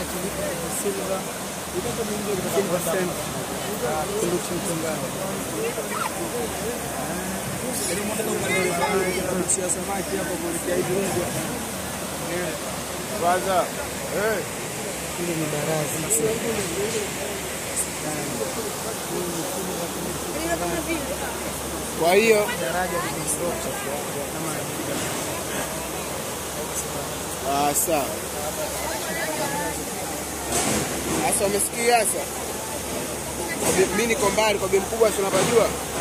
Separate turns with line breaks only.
silver silver cent kunduchi mtongani kuchia samaki hapo kuelekea hivi Rungwe.
Kwanza eh,
Hili ni baraza
kwa hiyo
daraja limeondoka kama
ah, sawa. Sasa umesikia sasa? Kwa bi- Mimi niko mbali, kwa bi mkubwa si unapajua?